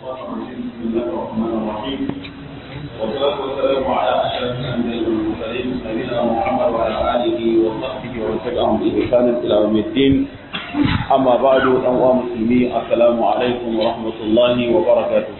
الشيطان الرجيم بسم الله الرحمن الرحيم والصلاة والسلام على أشرف الأنبياء والمرسلين نبينا محمد وعلى آله وصحبه ومن تبعهم بإحسان إلى يوم الدين أما بعد أيها المسلمين السلام عليكم ورحمة الله وبركاته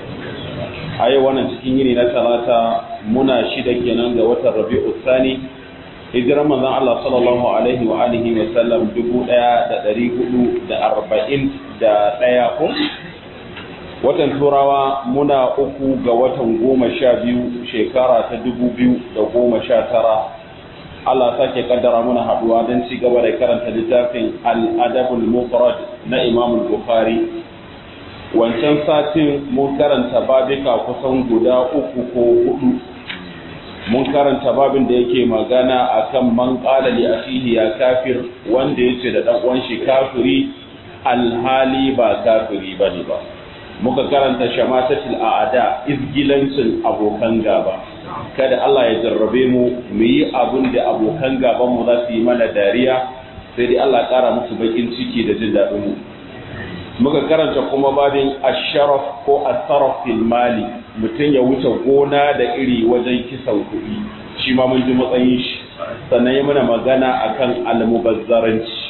a yau wannan cikin yini na talata muna shida kenan ga watan rabi'u sani hijirar manzon Allah sallallahu alaihi wa alihi wa sallam dubu ɗaya da ɗari hudu da arba'in da ɗaya ko watan turawa muna uku ga watan goma sha biyu shekara ta dubu biyu da goma sha tara Allah sake kaddara muna haɗuwa don ci gaba da karanta littafin al-adabul mufrad na Imam Bukhari wancan satin mun karanta babika kusan guda uku ko hudu mun karanta babin da yake magana akan man qala li akhihi ya kafir wanda yace da dan uwan shi kafiri alhali ba kafiri bane ba muka karanta shamatatul aada izgilancin abokan gaba kada Allah ya jarrabe mu mu yi abin da abokan gaban mu za su yi mana dariya sai dai Allah kara musu bakin ciki da jin daɗin mu muka karanta kuma babin asharaf ko asaraf fil mali mutum ya wuce gona da iri wajen kisan kuɗi shi ma mun ji matsayin shi sannan ya mana magana akan almubazzaranci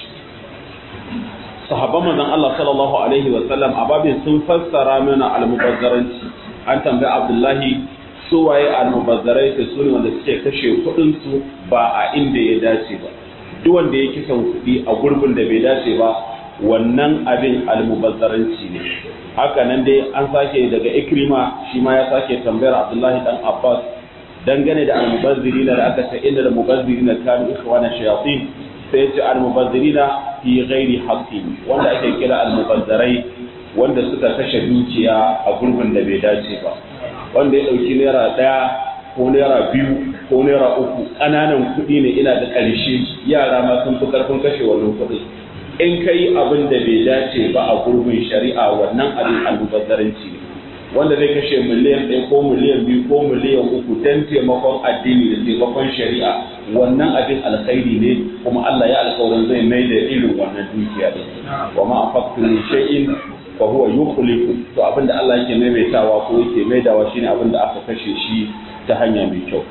sahabban manzon Allah sallallahu alaihi wa sallam a babin sun fassara mana almubazzaranci an tambayi Abdullahi su waye almubazzarai su ne wanda suke kashe kuɗin su ba a inda ya dace ba duk wanda ya kisan kuɗi a gurbin da bai dace ba wannan abin almubazzaranci ne haka nan dai an sake daga ikrima shi ma ya sake tambayar abdullahi dan abbas dangane da almubazzirina da aka ce inda da mubazzirina kanu ikhwana shayatin sai ce almubazzirina fi ghairi haqqin wanda ake kira almubazzarai wanda suka kashe dukiya a gurbin da bai dace ba wanda ya dauki naira daya ko naira biyu ko naira uku ƙananan kuɗi ne ina da ƙarshe yara ma sun fi ƙarfin kashe wannan kuɗi in ka yi abin da bai dace ba a gurbin shari'a wannan abin almubazzaranci ne wanda zai kashe miliyan ɗaya ko miliyan biyu ko miliyan uku don taimakon addini da taimakon shari'a wannan abin alkhairi ne kuma Allah ya alkawarin zai mai da irin wannan dukiya ne wa ma afaqtu min shay'in fa huwa yukhlifu to abin da Allah yake maimaitawa ko yake maidawa shine abin da aka kashe shi ta hanya mai kyau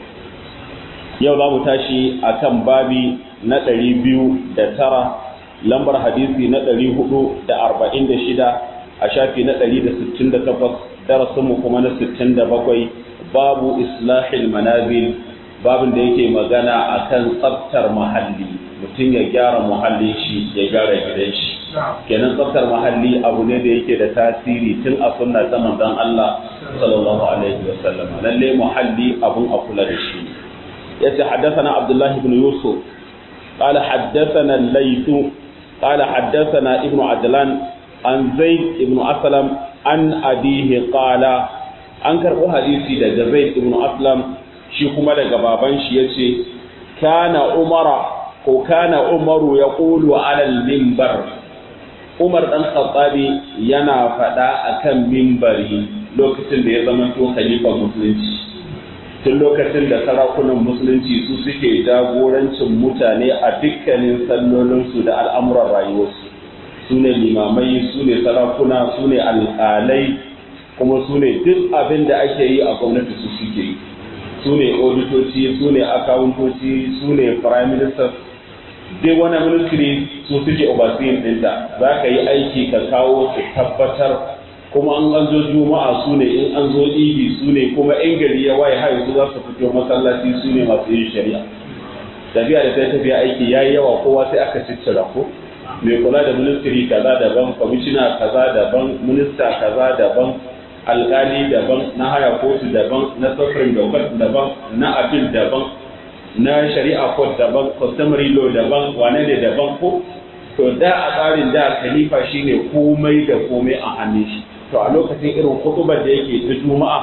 yau za mu tashi akan babi na ɗari biyu da tara lambar hadisi na ɗari hudu da arba'in da shida a shafi na ɗari da sittin da takwas darasinmu kuma na sittin da bakwai babu islahil manazil babin da yake magana akan tsaftar muhalli mutum ya gyara muhallin shi ya gyara gidan shi kenan tsaftar muhalli abu ne da yake da tasiri tun a sunna ta manzon Allah sallallahu alaihi wa sallam lalle muhalli abun a kula da shi yace haddathana Abdullah ibn Yusuf قال حدثنا الليث قال حدثنا ابن عدلان عن زيد ابن أسلم عن أبيه قال an karɓo hadisi daga zaid ibn aslam shi kuma daga baban shi yace kana umara ko kana umaru ya qulu ala minbar umar dan khattabi yana faɗa akan minbari lokacin da ya zama to khalifa musulunci tun lokacin da sarakunan musulunci su suke jagorancin mutane a dukkanin sallolinsu da al'amuran rayuwarsu su ne limamai su ne sarakuna su ne alƙalai kuma su ne duk abin da ake yi a gwamnati su suke yi su ne auditoci su ne akawuntoci su ne prime minister duk wani ministry su suke overseeing ɗinta za ka yi aiki ka kawo su tabbatar kuma an an zo juma'a su ne in an zo idi su ne kuma in gari ya waye har su za su fito masallaci su ne masu yin shari'a tafiya da ta tafiya aiki ya yi yawa kowa sai aka ciccira ko mai kula da ministry kaza daban kwamishina kaza daban minista kaza daban alkali daban na haya kotu daban na supreme dokar daban na appeal daban na shari'a court daban customary law daban wane ne daban ko to da a tsarin da khalifa shine komai da komai a hannun shi to a lokacin irin kutubar da yake ta juma'a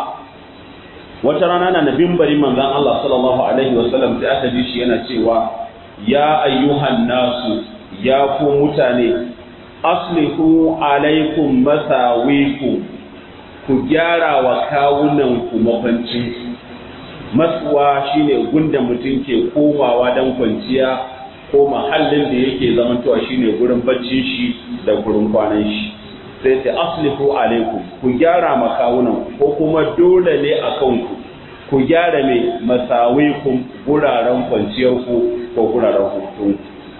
wata rana na nabin bari manzon Allah sallallahu alaihi wasallam sai aka ji shi yana cewa ya ayyuhan nasu ya ku mutane aslihu alaikum masawiku ku gyara wa kawunan ku mafancin matsuwa shine gunda mutum ke komawa dan kwanciya ko mahallin da yake zamantowa shine gurin baccin shi da gurin kwanan shi sai ce aslihu alaikum ku gyara makawunan ko kuma dole ne a kanku ku gyara mai masawikum guraren kwanciyarku ko guraren hutunku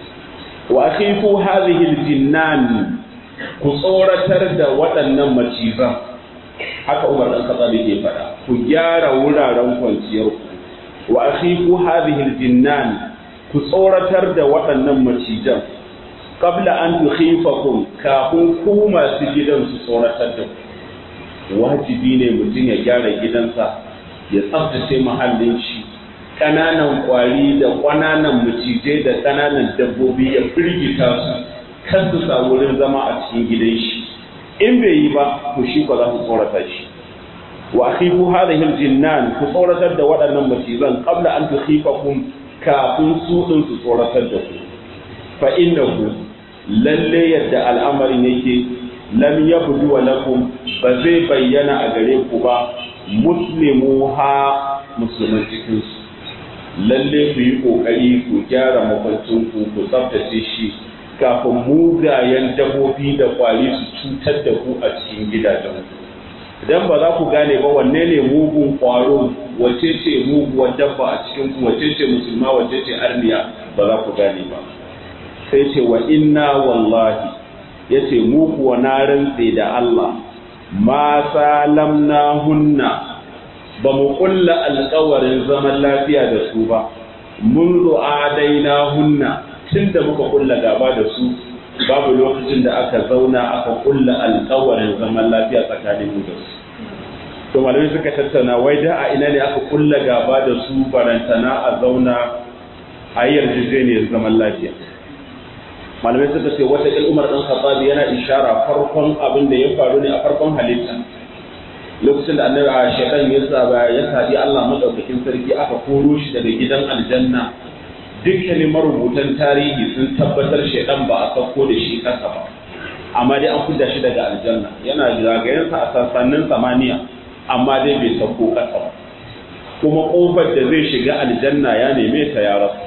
wa akhifu hadhihi aljinnan ku tsoratar da waɗannan macizan haka Umar dan Khattab yake faɗa ku gyara wuraren kwanciyarku wa akhifu hadhihi aljinnan ku tsoratar da waɗannan macizan qabla an tukhifakum kafin ku masu gidan su tsoratar da ku wajibi ne mutum ya gyara gidansa ya tsaftace muhallin shi ƙananan ƙwari da ƙananan macizai da ƙananan dabbobi ya firgita su kan su samu wurin zama a cikin gidan shi in bai yi ba to shi ba za su tsorata shi wa akhifu hadhihi aljinnan ku tsoratar da waɗannan macizan qabla an tukhifakum kafin su din su tsoratar da ku fa innahu lalle yadda al'amarin yake lam yabdu wa lakum ba zai bayyana a gare ku ba muslimu ha musulman cikin su lalle ku yi kokari ku gyara makwancin ku ku tsaftace shi kafin mugayen dabobi da kwari su cutar da ku a cikin gidajen ku idan ba za ku gane ba wanne ne mugun kwaro wace ce muguwar dabba a cikin ku wace ce musulma wace ce arniya ba za ku gane ba sai ce wa inna wallahi ya ce mu kuwa na rantse da Allah ma salamna hunna ba mu kulla alkawarin zaman lafiya da su ba mun daina hunna tun da muka kulla gaba da su babu lokacin da aka zauna aka kulla alkawarin zaman lafiya tsakanin mu da su to malamai suka tattauna wai da a ina ne aka kulla gaba da su barantana a zauna a yarjejeniyar zaman lafiya malamai suka ce wata umar ɗan khattabi yana ishara farkon abin da ya faru ne a farkon halitta lokacin da annabi a shaitan ya saba ya sabi Allah madaukakin sarki aka koro shi daga gidan aljanna dukkanin marubutan tarihi sun tabbatar shaitan ba a sauko da shi kasa ba amma dai an fidda shi daga aljanna yana zagayensa a sassanin samaniya amma dai bai sauko kasa ba kuma kofar da zai shiga aljanna ya neme ta ya rasu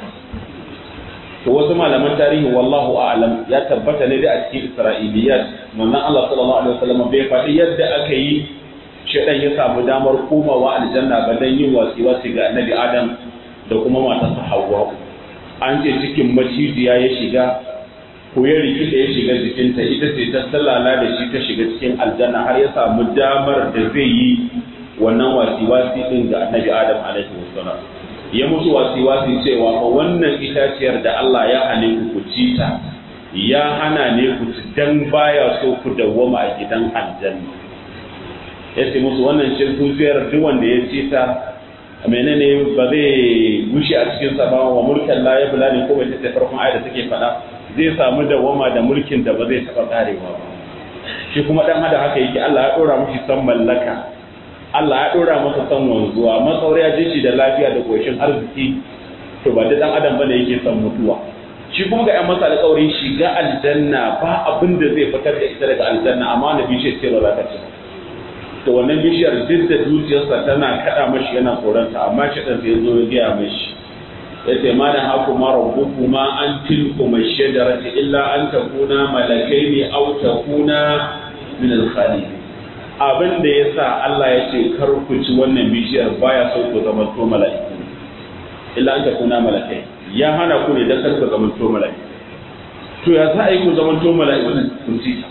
to wasu malaman tarihi wallahu a'lam ya tabbata ne da a cikin isra'iliyat manzon Allah sallallahu alaihi wasallam bai faɗi yadda aka yi shedan ya samu damar komawa aljanna ba dan yin wasi wasi ga annabi Adam da kuma matarsa Hawwa an ce cikin macijiya ya shiga ko ya rikida ya shiga jikinta ita ce ta sallala da shi ta shiga cikin aljanna har ya samu damar da zai yi wannan wasi wasi din ga annabi Adam alaihi wasallam ya musu wasi-wasi cewa fa wannan itaciyar da Allah ya hane ku ku ci ta ya hana ne ku ci dan baya so ku dawwama a gidan aljanna ya ce musu wannan shirkufiyar duk wanda ya ci ta menene ba zai gushe a cikin sa ba wa mulkan la yabla ne ko bai ta farkon ayat da take faɗa zai samu dawwama da mulkin da ba zai taɓa karewa ba shi kuma dan hada haka yake Allah ya dora mushi san mallaka Allah ya ɗora masa son wanzuwa matsauri ya ji shi da lafiya da ƙoshin arziki to ba da ɗan adam bane yake son mutuwa shi kuma ga 'yan masa alƙawarin shiga aljanna ba abin da zai fitar da ita daga aljanna amma wani bishiyar ce ba za ka ci to wannan bishiyar duk da zuciyarsa tana kaɗa mashi yana tsoronta amma shi ɗan sai zo ya gaya mashi ya ce ma da haku ma rabbuku ma an tilku mai shajarati illa an takuna malakai ne au takuna min al-khalidin abin da ya sa Allah ya ce kar ku ci wannan bishiyar baya so ku zama to mala'iku illa an takuna malakai ya hana ku ne dan kar ku zama to mala'iku to ya za a yi ku zama to mala'iku ku ci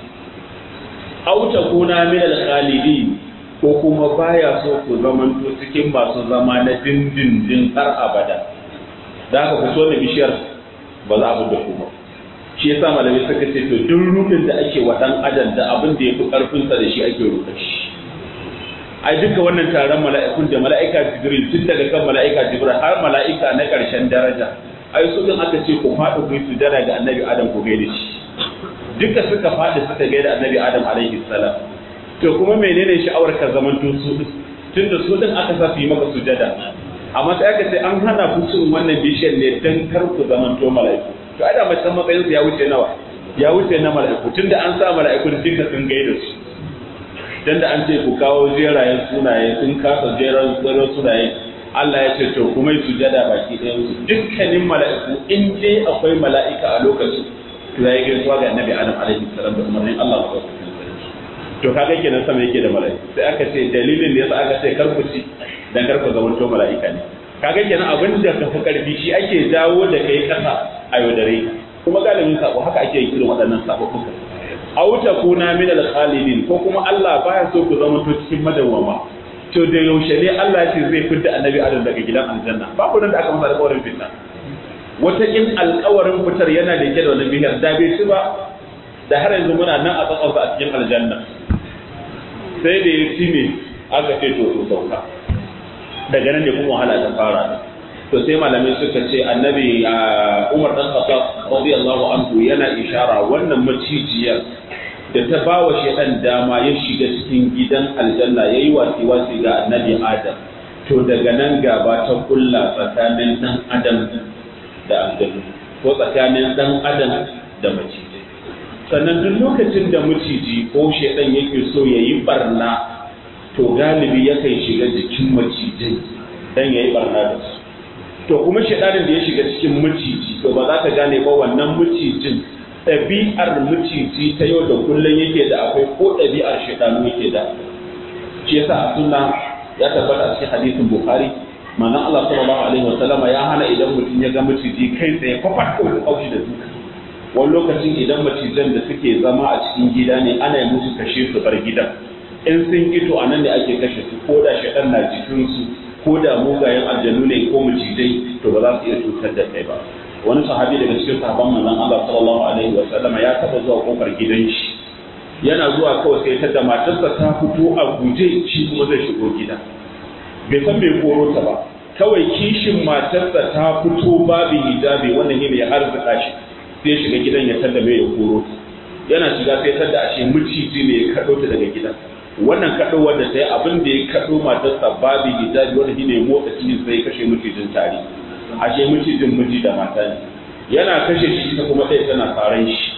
aw takuna min al-khalidin ko kuma baya so ku zama to cikin masu zama na dindindin har abada da haka ku so da bishiyar ba za a da ku ba shi yasa malamai suka ce to duk rudin da ake wa dan adam da abin da yafi karfin sa da shi ake ruɗa shi ai duka wannan taron mala'ikun da mala'ika jibril tun daga kan mala'ika jibril har mala'ika na ƙarshen daraja ai su din aka ce ku faɗi ku yi sujada ga annabi adam ku gaida shi duka suka faɗi suka gaida annabi adam alaihi salam to kuma menene sha'awar ka zaman to su tunda su din aka sa su yi maka sujada amma sai aka ce an hana ku cin wannan bishiyar ne dan kar ku zaman to mala'iku to ai da macen matsayin su ya wuce nawa ya wuce na mala'iku tunda an sa mala'ikun duka sun gaida su dan da an ce ku kawo jerayen sunaye sun kasa jeran jeran sunaye Allah ya ce to kuma yi sujada baki ɗayan su dukkanin mala'iku in dai akwai mala'ika a lokacin to ya gaisuwa ga annabi Adam alaihi salam da umarnin Allah ba to kaga kenan sama yake da mala'iku sai aka ce dalilin da yasa aka ce karku ci dan karku zama to mala'ika ne kaga kenan abin da ka fi karfi shi ake jawo da kai kasa a yaudare ka kuma galibin sabo haka ake yin irin waɗannan sababbuka aw takuna min al-khalidin ko kuma Allah baya so ku zama to cikin madawwama to da yaushe ne Allah ya ce zai fidda annabi Adam daga gidan aljanna babu nan da aka masa alƙawarin fitna wata in alƙawarin fitar yana da yake da wani bihar da bai ci ba da har yanzu muna nan a tsatsarsa a cikin aljanna sai da ya ci ne aka ce to to sauka daga nan ne kuma wahala ta fara to sai malamai suka ce annabi Umar dan Khattab radiyallahu anhu yana ishara wannan macijiyar da ta ba wa shaidan dama ya shiga cikin gidan aljanna ya yi wasi-wasi ga annabi adam to daga nan gaba ta kulla tsakanin dan adam da aljanna ko tsakanin dan adam da maciji sannan duk lokacin da maciji ko shaidan yake so ya yi barna to galibi yakan shiga jikin macijai dan ya yi barna da su to kuma shaidanin da ya shiga cikin maciji to ba za ka gane ba wannan macijin ɗabi'ar maciji ta yau da kullum yake da akwai ko ɗabi'ar shaidanu yake da shi yasa a sunna ya tabbata a cikin hadisin bukhari manzon Allah sallallahu alaihi wasallama ya hana idan mutum ya ga maciji kai tsaye kwafat ko da kaushi da duka wani lokacin idan macijan da suke zama a cikin gida ne ana yi musu kashe su bar gidan in sun ito a nan ne ake kashe su ko da shaidan na jikinsu ko da mugayen aljanu ne ko macijai to ba za su iya cutar da kai ba wani sahabi daga cikin sahabban manzon Allah sallallahu alaihi wa sallam ya taba zuwa kofar gidan shi yana zuwa kawai sai ta da matarsa ta fito a guje shi kuma zai shigo gida bai san bai koro ta ba kawai kishin matarsa ta fito babu hijabi wannan ne ya arzika shi sai shiga gidan ya tada mai ya koro yana shiga sai tada ashe miciji ne ya kado ta daga gidan wannan kado wanda sai abin da ya kado matarsa babu hijabi wanda shine motsa cikin sai kashe micijin tare ashe macijin miji da mata ne yana kashe shi ita kuma ɗaya tana tsaron shi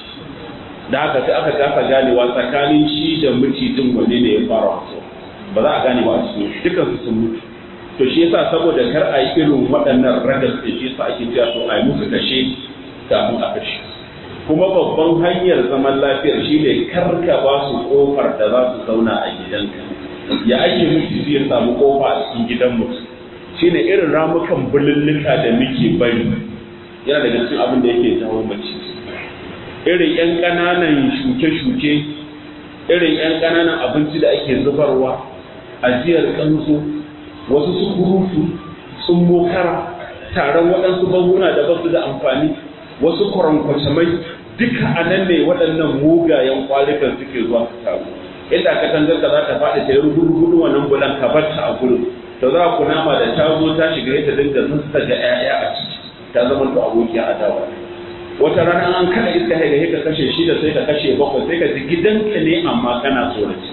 da haka sai aka kasa ganewa tsakanin shi da macijin wanne ne ya fara wasu ba za a gane ba a cikin dukan su sun mutu to shi yasa saboda kar a yi irin waɗannan ragas da shi yasa ake cewa to a yi musu kashe kafin a kashe kuma babban hanyar zaman lafiyar shi ne kar ka ba su kofar da za su zauna a gidanka ya ake mutu ya samu kofa a cikin gidan mutum shine irin ramukan bululluka da muke bari yana daga cikin abin da yake jawo mace irin yan ƙananan shuke-shuke irin yan ƙananan abinci da ake zubarwa ajiyar kanzo wasu su kurutu sun mokara taron waɗansu banguna da basu da amfani wasu kwarankwacamai duka a nan ne waɗannan mugayen kwalikan suke zuwa su taru inda ka tangar ka za ta faɗi ta yi rugudu wannan bulan ka bar ta a gurin to za ku nama da ta zo ta shiga ta dinga zusta ga 'ya'ya a ciki ta zama to abokiya adawa wata rana an kada iska haiga ka kashe shi da sai ka kashe bakwai sai ka ji gidanka ne amma kana tsoraci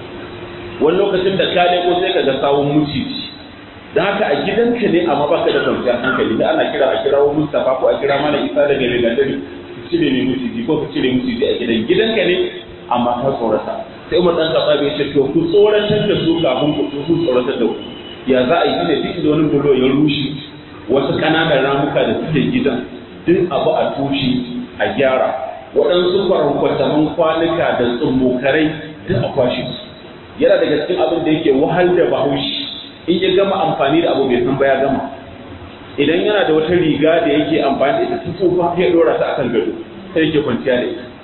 wani lokacin da ka leko sai ka ga sawun mucici da haka a gidanka ne amma baka da kwanciyar hankali da ana kira a kirawo Mustapha ko a kira mana Isa daga Legatari ku cire ne muciji ko ku cire muciji a gidan gidanka ne amma ka tsorata sai Umar dan Khattab ya ce to ku tsoratar da su kafin ku su tsoratar da ku ya za a yi ne duk da wani bulo ya rushe wasu kananan ramuka da suke gidan duk abu a tushe a gyara waɗansu kwarankwataman kwanuka da tsummokarai duk a kwashe su yana daga cikin abin da yake wahal da bahaushe in ya gama amfani da abu bai san ba ya gama idan yana da wata riga da yake amfani da ita ta tsufa ya dora ta akan gado sai yake kwanciya da ita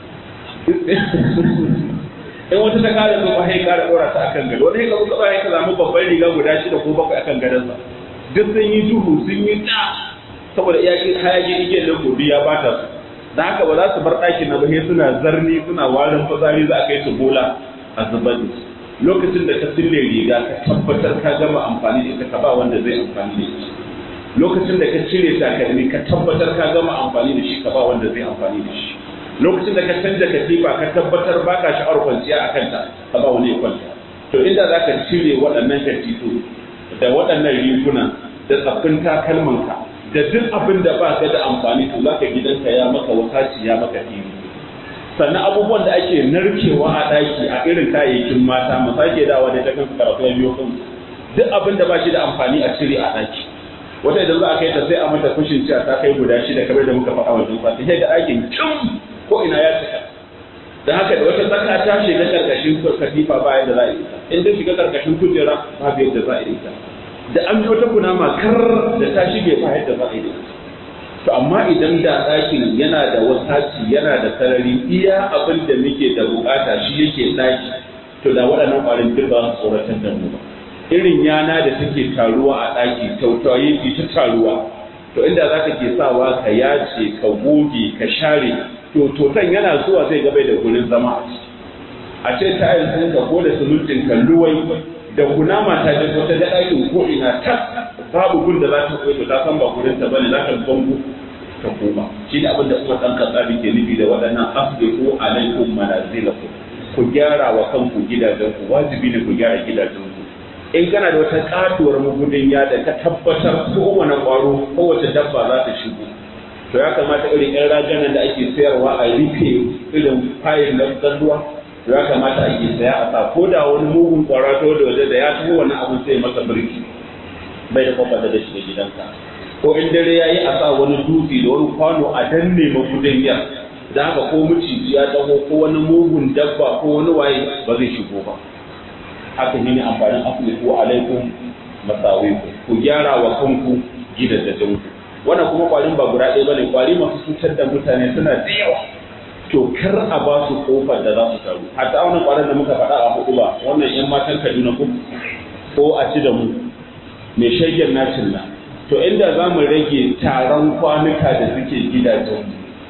in wata ta kara tsufa sai kara dora ta akan gado wani ka zuka ya ka samu babban riga guda shida ko bakwai akan gadonsa duk sun yi duhu sun yi da saboda iyakin hayakin igiyar da gobe ya bata su da haka ba za su bar ɗakin na ba sai suna zarni suna warin fitsari za a kai su bola a zubar da su lokacin da ka sille riga ka tabbatar ka gama amfani da ita ka ba wanda zai amfani da ita lokacin da ka cire takalmi ka tabbatar ka gama amfani da shi ka ba wanda zai amfani da shi lokacin da ka canja katifa ka tabbatar ba ka sha'awar kwanciya a kanta ka ba wani ya kwanta to inda za ka cire waɗannan katifu da waɗannan riguna da tsaffin takalmanka da duk abin da ba ka da amfani to za ka gidanka ya maka wakaci ya maka fili sannan abubuwan da ake narkewa a ɗaki a irin kayayyakin mata mu sake dawa da ta kansu karatu ya biyo kansu duk abin da ba shi da amfani a cire a ɗaki wata idan za a kai ta sai a mata kushin ciya ta kai guda shida kamar da muka faɗa wajen sati sai da ɗakin cin ko ina ya cika da haka da wata tsaka ta shiga karkashin katifa ba yadda za a yi in ta shiga karkashin kujera ba yadda za a yi ta da an wata kunama kar da ta shige ba yadda za a yi to amma idan da ɗakin yana da wasaci yana da sarari iya abin da muke da bukata shi yake ɗaki to da waɗannan ƙwarin duk ba su tsoratar da mu ba irin yana da take taruwa a ɗaki tautaye ki ta taruwa to inda za ka ke sawa ka yace ka goge ka share to totan yana zuwa zai gabai da gurin zama a ce tayar sun ka ko da sulutin ka luwai da kunama ta je wata da ɗakin ko ina ta babu gun da za ta koyi to ta san ba gurin ta bane za ta bango ta koma shi ne abin da kuma ɗan katsabi ke nufi da waɗannan asbihu alaikum manazilakum ku gyara wa kanku gidajenku wajibi ne ku gyara gidajenku in kana da wata katuwar magudin ya da ka tabbatar kowane ƙwaro kowace dabba za ta shigo to ya kamata irin yan raganan da ake sayarwa a rufe irin fayil na ruwa to ya kamata ake saya a sa ko da wani mugun kwarato da waje da ya taho wani abin sai masa birki bai da kwakwata da shiga gidanka ko in dare ya yi a sa wani dutse da wani kwano a danne magudin yar da haka ko maciji ya taho ko wani mugun dabba ko wani waye ba zai shigo ba haka shi ne amfanin afiliku alaikum masawiku ku gyara wa kanku gidajenku wannan kuma kwarin ba guda ɗaya bane kwari masu cutar da mutane suna da yawa to kar a ba su kofar da za su taru hatta wannan kwarin da muka faɗa a hudu ba wannan yan matan Kaduna ko ko a ci da mu mai shayyan nacin nan to inda za mu rage taron kwanuka da suke gidajen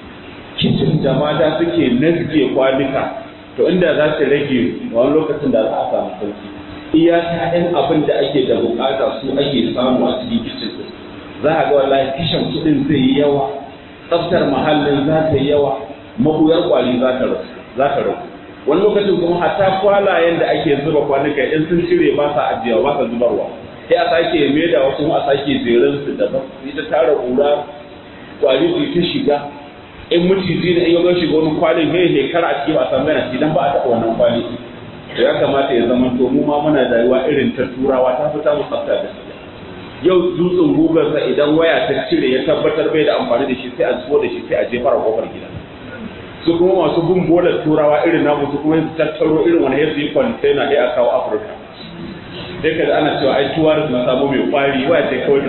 kicin da mata suke nazge kwanuka to inda za su rage wani lokacin da za a samu sauki iya ta'yan abin da ake da bukata su ake samu a cikin kicin za a ga wallahi kishin kuɗin zai yi yawa tsaftar muhallin za ta yi yawa mabuyar kwali za ta rasu za ta rasu wani lokacin kuma hatta kwalayen da ake zuba kwanuka in sun cire ba sa ajiya ba sa zubarwa sai a sake maida wasu a sake jerin su daban ita tara kura kwari su ta shiga in maciji ne in yaga shiga wani kwalin he he kar a cikin a san gana idan ba a taɓa wannan kwali to ya kamata ya zama to mu ma muna rayuwa irin ta turawa ta fita mu tsafta da su yau dutsen gugarsa idan waya ta cire ya tabbatar bai da amfani da shi sai a zuwa da shi sai a jefar a kofar gida su kuma masu bin bolar turawa irin namu su kuma su tattaro irin wani yadda yi kwantena ɗaya a kawo afirka sai ka ana cewa ai tuwar na samu mai kwari waya ce kawai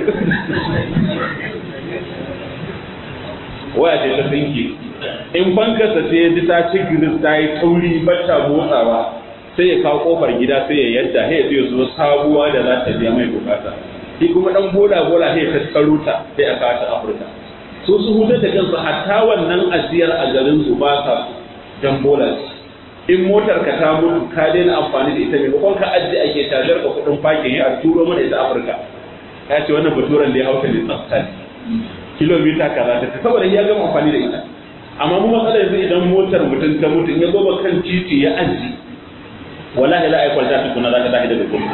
waya ce ta tsinke in bankarsa sai ya ji ta ci giris ta yi tauri bata motsawa sai ya kawo kofar gida sai ya yadda sai ya zai zo sabuwa da za ta biya mai bukata shi kuma dan bola bola sai ya tattaro ta sai a kawo ta afirka su su hutar da kansu hatta wannan ajiyar a garin su ba sa dan bola in motar ka ta mutu ka daina amfani da ita maimakon ka ajiye ake tajar ka kudin fakin ya a turo mana ita afirka ya ce wannan baturan da ya hauka ne tsafta ne kilomita kaza ta saboda ya gama amfani da ita amma mu matsala yanzu idan motar mutum ta mutu in ya goma kan titi ya aji wallahi la aikwal ta tukuna za ta tashi daga gudu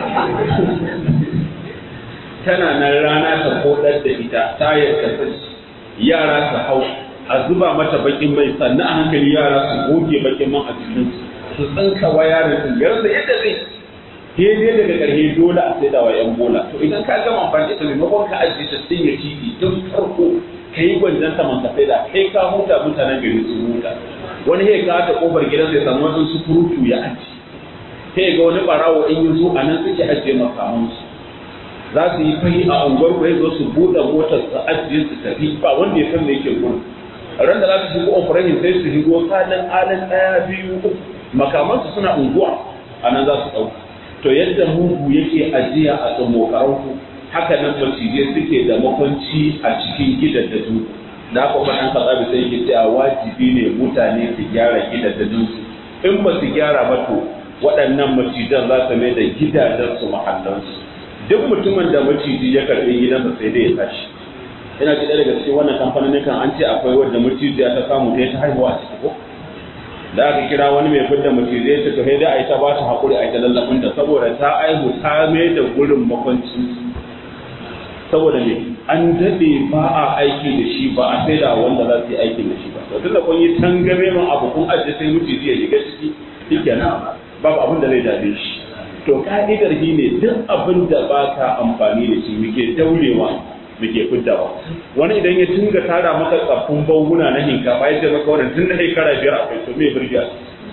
tana nan rana ta kodar da ita tayar ta sashi yara su hau a zuba mata bakin mai sannan a hankali yara su goge bakin man a cikin su tsinka wa yaran su yarda yadda zai daidai daga ƙarshe dole a sai da wa yan bola to idan ka gama amfani da maimakon ka ajiye ta sun ya titi tun farko ka yi gwanjan ta man ka sai da kai ka huta mutanen gari su huta wani ya ka ta kofar gidan sai samu wasu su furutu ya aji sai ga wani barawo in yi zo a nan suke ajiye makamansu za su yi fahi a unguwar ku zo su buɗe motar su ajiye su tafi ba wanda ya san me yake gurin ran da za su shigo operation sai su shigo kalan alin ɗaya biyu uku makamansu suna unguwa a nan za su ɗauka to yadda mugu yake ajiya a tsamokaran ku haka nan macijai suke da makwanci a cikin gidan da su da haka kuma ɗan kasabi sai yake cewa wajibi ne mutane su gyara gidan da su in ba su gyara ba to waɗannan macijan za su mai da gidajensu mahallansu duk mutumin da maciji ya karbi gidansa sai dai ya tashi ina ji daga cikin wannan kamfanin kan an ce akwai wanda macijiya ta samu ta ta haihuwa a ciki ko da aka kira wani mai fidda maciji ya ce to sai dai a yi ta ba ta haƙuri a yi ta lallafin ta saboda ta aihu ta mai da gurin makwanci saboda ne an daɗe ba a aiki da shi ba a sai da wanda za su yi aikin da shi ba to tunda kun yi tangame man abu kun ajiye sai maciji ya shiga ciki shikenan babu abin da zai dame shi to ka'idar shi ne duk abin da ba ka amfani da shi muke daurewa muke fiddawa wani idan ya tunga tara maka tsaffin banguna na hinkafa ya ce maka wannan tun da shekara biyar akwai to me birgiya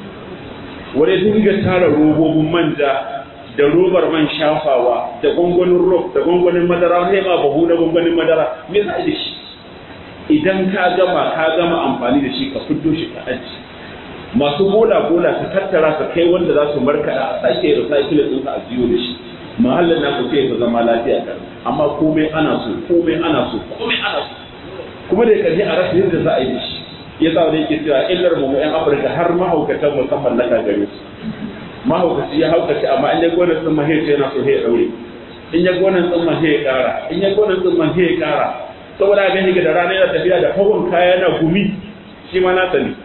wani dinga tara robobin manja da robar man shafawa da gwangwanin rob da gwangwanin madara wani ma bahu na gwangwanin madara me za a da shi idan ka gama ka gama amfani da shi ka fito shi ka aji masu bola bola su tattara su kai wanda za su markaɗa a sake recycling ɗinsa a jiyo da shi mahallin na ku sai ku zama lafiya kan amma komai ana so komai ana so komai ana so kuma da karshe a rasa yadda za a yi da shi ya sa wani yake cewa illar mu yan afirka har mahaukatan musamman laka gare su mahaukaci ya haukaci amma in ya gona sun mahe yana so ya daure in ya gona sun mahe ya kara in ya gona sun mahe ya kara saboda ga shi da rana yana tafiya da hawan kaya na gumi shi ma na sani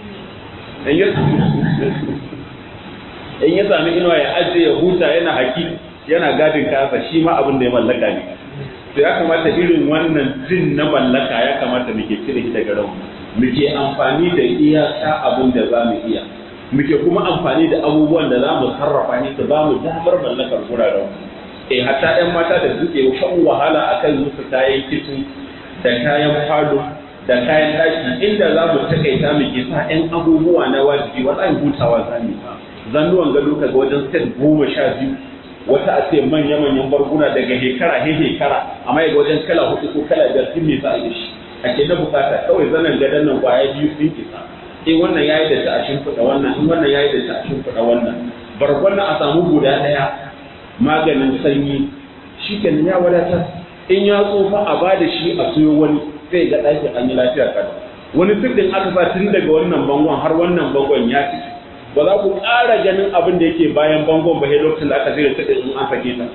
in ya sami inuwa ya ajiye ya huta yana haki yana gadin kasa shi ma abin da ya mallaka ne to ya kamata irin wannan jin na mallaka ya kamata muke cire shi daga rauni muke amfani da iyaka abin da za mu iya muke kuma amfani da abubuwan da za mu sarrafa ne su ba mu damar mallakar guraren eh hatta yan mata da suke shan wahala akan musu kayan kicin da kayan falo da kayan daki inda za mu takaita mu ke sa yan abubuwa na wajibi wallahi hutawa za mu zannuwan gado kaga wajen set goma sha biyu wata a ce manya-manyan barguna daga hekara he hekara amma yaga wajen kala hudu ko kala biyar sun me sa a shi ake na bukata kawai zanen gadon nan kwaya biyu sun isa in wannan yayi da ta a shimfiɗa wannan in wannan yayi da ta a shimfiɗa wannan bargon nan a samu guda ɗaya maganin sanyi shi kenan ya wadatar in ya tsufa a ba da shi a siyo wani sai ga ɗakin an yi lafiya kada wani sirrin aka sa tun daga wannan bangon har wannan bangon ya ciki ba za ku ƙara ganin abin da yake bayan bangon ba sai lokacin da aka zira ta in an sake ta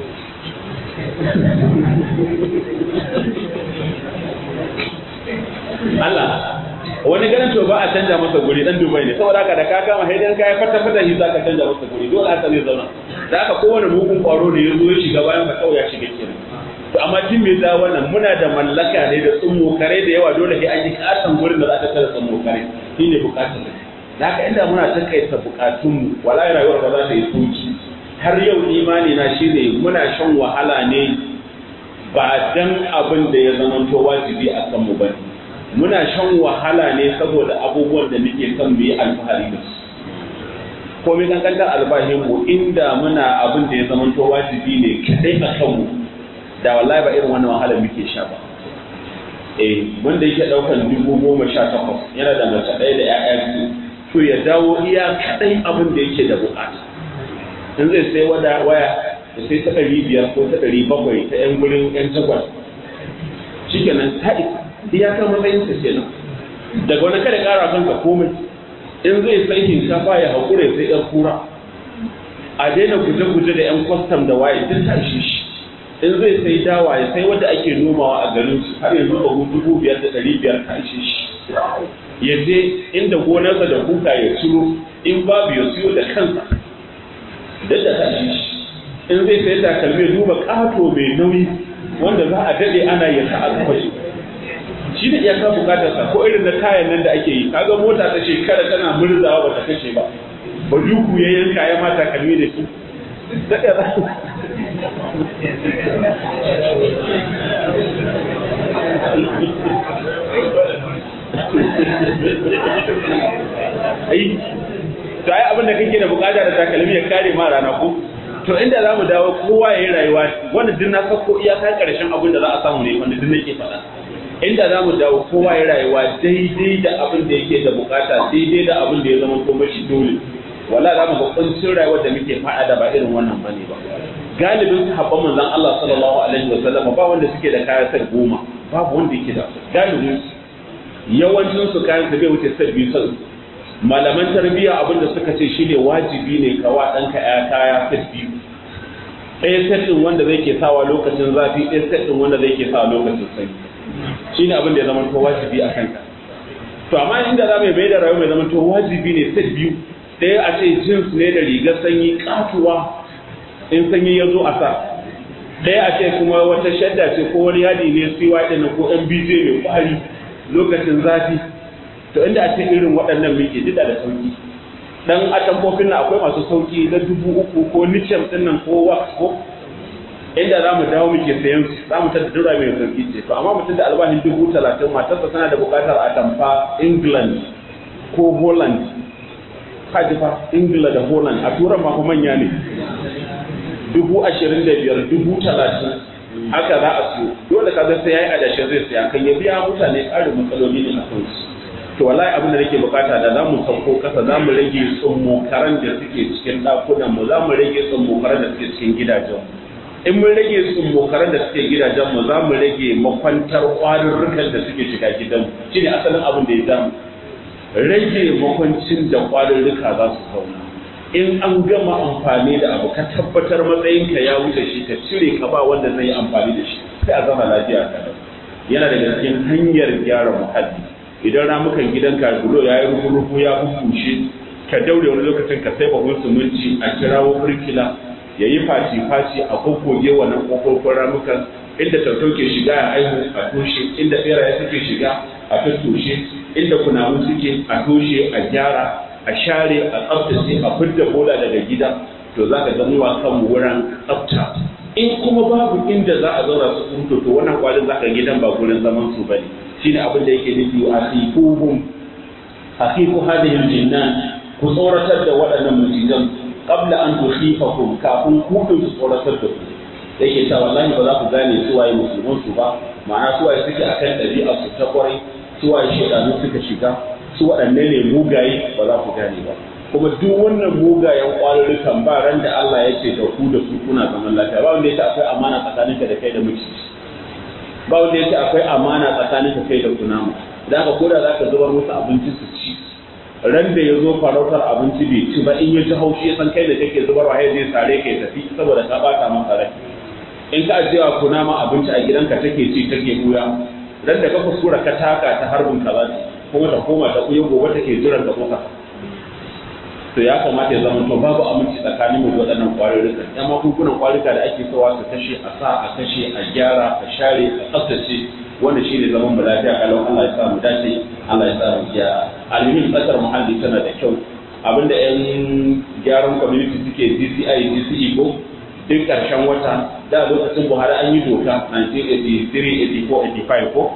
Allah wani ganin to ba a canja masa guri dan Dubai ne saboda haka da ka kama haidan kai fata fata shi zaka canja masa guri dole haka zai zauna da haka kowane mugun kwaro ne ya zo ya shiga bayan ka kawai ya shiga kenan to amma jin me za wannan muna da mallaka ne da tsummo kare da yawa dole sai an yi katon gurin da za ka tara tsummo kare shine bukatar da haka inda muna takaita bukatunmu wala rayuwar ba za ta yi sauki har yau imani na shine muna shan wahala ne ba dan abin da ya zama to wajibi a kanmu ba muna shan wahala ne saboda abubuwan da muke son mu yi alfahari da su ko mai kankantar albashin mu inda muna abin da ya zama to wajibi ne kadai a kanmu da wallahi ba irin wannan wahala muke sha ba eh wanda yake daukan dubu goma sha takwas yana da mace ɗaya da 'ya'ya biyu to ya dawo iya kaɗai abin da yake da bukata in zai sai wada waya da sai ta ɗari biyar ko ta ɗari bakwai ta yan gurin yan jagwal shi kenan ta isa iyaka matsayin sa kenan daga wani kada ƙara kanka komai in zai sai shinkafa ya haƙura ya sai yan kura a daina guje-guje da yan kwastam da waye duk ta ishe shi in zai sai dawa ya sai wadda ake nomawa a garin su har yanzu ba dubu biyar da ɗari biyar ta ishe shi ya je inda gonarsa da kuka ya ciro in babu ya siyo da kansa da da tashi shi in zai sai takalmi ya duba ƙato mai nauyi wanda za a daɗe ana ya ta alfashi shi da iyaka bukatar sa ko irin na kayan nan da ake yi kaga mota ta shekara tana murzawa ba ta kashe ba ba duku ya yanka ya ma takalmi da shi ai to ai abin da kake da bukata da takalmi ya kare ma rana ko to inda zamu dawo kowa yayi rayuwa wannan din na sako iyakar karshen abin da za a samu ne wanda din nake faɗa inda zamu dawo kowa yayi rayuwa daidai da abin da yake da bukata daidai da abin da ya zama ko mashi dole wala za mu ga kuncin rayuwar da muke faɗa da ba irin wannan bane ba galibin sahabban manzon Allah sallallahu alaihi wasallam ba wanda suke da kaya sai goma babu wanda yake da galibin yawancin su kayan su bai wuce sai biyu sai malaman tarbiyya abinda suka ce shine wajibi ne ka wa ɗanka ya kaya set biyu ɗaya set ɗin wanda zai ke sawa lokacin zafi ɗaya set ɗin wanda zai ke sawa lokacin sanyi shine abin da ya zama to wajibi a kanka to amma inda za mu mai da rayuwa mai zama to wajibi ne set biyu ɗaya a ce jins ne da rigar sanyi katuwa in sanyi ya zo a sa ɗaya a ce kuma wata shadda ce ko wani yadi ne siwa ɗin ko mbj mai kwari lokacin zafi to inda a ce irin waɗannan muke dida da sauki dan atamfofin nan akwai masu sauki na dubu uku ko nicem din nan ko wax ko inda za mu dawo muke sayan su za mu tada dura mai sauki ce to amma mutum da albashin dubu talatin matarsa tana da buƙatar atamfa england ko holland kaji fa ingila da holland a turan ma manya ne dubu ashirin da biyar dubu talatin haka za a siyo dole ka sai ya yi adashe zai siya kan ya biya mutane ƙarin matsaloli ne a kansu to wallahi abin da nake bukata da za mu sauko kasa za mu rage tsummokaran da suke cikin ɗakunan mu za mu rage tsummokaran da suke cikin gidajen in mun rage tsummokaran da suke gidajen mu za mu rage makwantar ƙwarurrukan da suke shiga gidan shine asalin abin da ya damu rage makwancin da ƙwarurruka za su zauna in an gama amfani da abu ka tabbatar matsayinka ya wuce shi ka cire ka ba wanda zai yi amfani da shi sai a zama lafiya ka yana daga cikin hanyar gyara muhalli idan ramukan gidanka bulo ya yi rufu ya bubushe ka daure wani lokacin ka sai bahun suminci a kirawo birkila ya yi faci-faci a kokoge wannan kofofin ramukan inda tautau ke shiga a aihu a toshe inda beraye suke shiga a tattoshe inda kunamu suke a toshe a gyara a share a tsaftace a fidda bola daga gida to za ka gani wa kanmu wurin tsafta in kuma babu inda za a zauna su kurto to wannan kwalin za ka gidan ba gurin zaman su bane shine abin da yake nufi a sifuhum haqiqu hadhihi aljinnan ku tsoratar da waɗannan mutijan qabla an tukhifakum kafin ku din su tsoratar da ku yake cewa wallahi ba za ku gane su waye musulman su ba ma'ana su waye suke akan ɗabi'a su ta kwarai su waye shedanu suka shiga su waɗanne ne mugaye ba za ku gane ba kuma duk wannan mugayen ƙwarurrukan ba ran da Allah ya ce da ku da su kuna zaman lafiya ba wanda ya ce akwai amana tsakaninka da kai da miciji ba wanda ya ce akwai amana tsakaninka kai da kunama da haka koda za ka zubar musu abinci su ci ran da ya zo farautar abinci bai ci ba in ya ji haushi ya san kai da kake zubarwa ya zai sare ka ya tafi saboda ka bata masa rai in ka ajiyewa kunama abinci a gidanka take ci take buya ran da ka kuskura ka taka ta harbin ka za kuma ta koma ta kuyi gobe take jiran da kuka to ya kamata ya zama to babu aminci tsakanin mu da waɗannan ƙwarurruka yan magungunan ƙwarurruka da ake sowa su kashe a sa a kashe a gyara a share a tsaftace wanda shi ne zaman mu lafiya kalau Allah ya sa mu dace Allah ya sa mu gyara alimin tsakar muhalli tana da kyau abinda yan gyaran community suke DCI DCE ko duk ƙarshen wata da lokacin Buhari an yi doka 1983 84 85 ko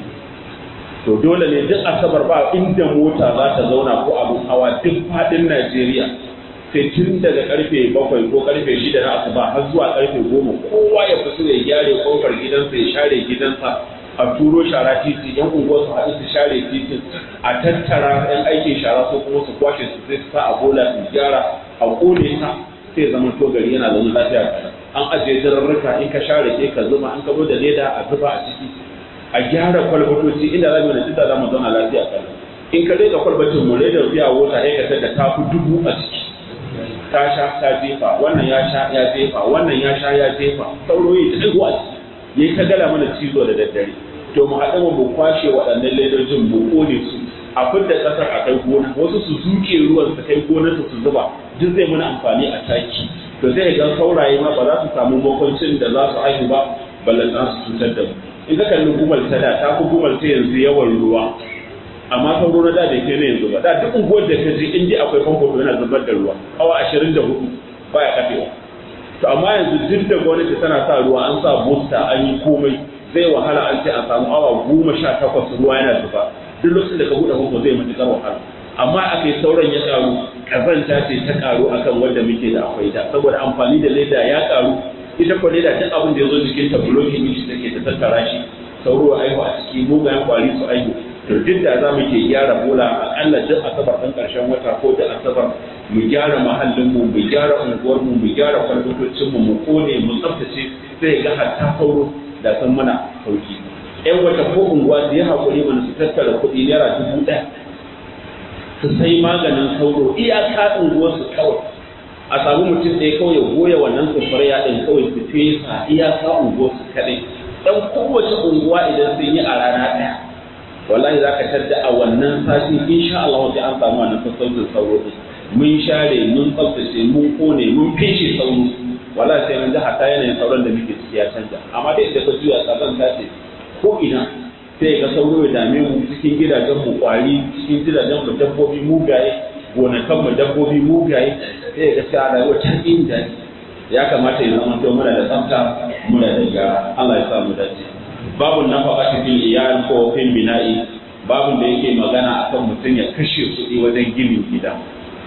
to dole ne duk asabar ba inda mota za ta zauna ko abin hawa duk fadin Najeriya sai tun daga karfe bakwai ko karfe shida na asuba har zuwa karfe goma kowa ya fito ya gyare kofar gidansa ya share gidansa a turo shara titi yan unguwar su haɗu su share titin a tattara yan aikin shara ko kuma su kwashe su sai su sa a bola su gyara a kone ta sai zama to gari yana zama lafiya an ajiye jararruka in ka share ke ka zuba an kabo da leda a zuba a ciki a gyara kwalbatoci inda za mu da tunda za mu zauna lafiya kan in ka rika kwalbatin mu da biya wota ya kasar da tafi dubu a ciki ta sha ta jefa wannan ya sha ya jefa wannan ya sha ya jefa sauro yi ta ɗigo a ciki ya yi ta gala mana cizo da daddare to mu haɗa mu kwashe waɗannan ledojin mu kone su a fidda ƙasar a kai gona wasu su zuke ruwan su kai gonar su zuba duk zai muna amfani a taki to zai ga sauraye ma ba za su samu makwancin da za su haihu ba ballantana su cutar da mu in ka kalli gumal ta da ta fi gumal ta yanzu yawan ruwa amma sauro na da bai kai na yanzu ba da duk unguwar da ka je in dai akwai famfo to yana zubar da ruwa awa ashirin da hudu baya kafewa to amma yanzu duk da gwamnati tana sa ruwa an sa booster an yi komai zai wahala an ce a samu awa goma sha takwas ruwa yana zuba duk lokacin da ka buɗe famfo zai matuƙar wahala amma aka yi sauran ya karu kazanta ce ta karu akan wanda muke da akwai ta saboda amfani da leda ya karu ita ko leda duk abin da ya zo jikin ta bulokin shi take ta tattara shi sauro aihu a ciki mugayen kwari su aihu to duk da za mu ke gyara bola akalla duk asabar ɗan ƙarshen wata ko duk asabar mu gyara mahallin mu mu gyara unguwar mu mu gyara kwalbatocin mu mu kone mu tsaftace sai ga hatta sauro da san mana sauki yan wata ko unguwa su yi haƙuri mana su tattara kuɗi naira dubu ɗaya su sai maganin sauro iyaka unguwarsu kawai a samu mutum ɗaya kawai ya goya wannan sufuriya ɗin kawai su fesa iyaka unguwarsu kaɗai dan kowace unguwa idan sun yi a rana ɗaya wallahi za ka tadda a wannan sati insha Allah sai an samu wannan sassaucin sauro ɗin mun share mun tsaftace mun kone mun feshe sauro wallahi sai mun ji hatta yanayin sauran da muke ciki ya canja amma dai da ka juya tsakan tace ko ina sai ga sauro ya dame mu cikin gidajen mu kwari cikin gidajen mu dabbobi mugaye gonakan mu dabbobi mugaye sai ga cewa rayuwa ta inda ya kamata ya zama to muna da tsafta muna da gyara Allah ya sa mu dace babu nafaqati fil iyal ko fil bina'i babu da yake magana akan mutum ya kashe kuɗi wajen ginin gida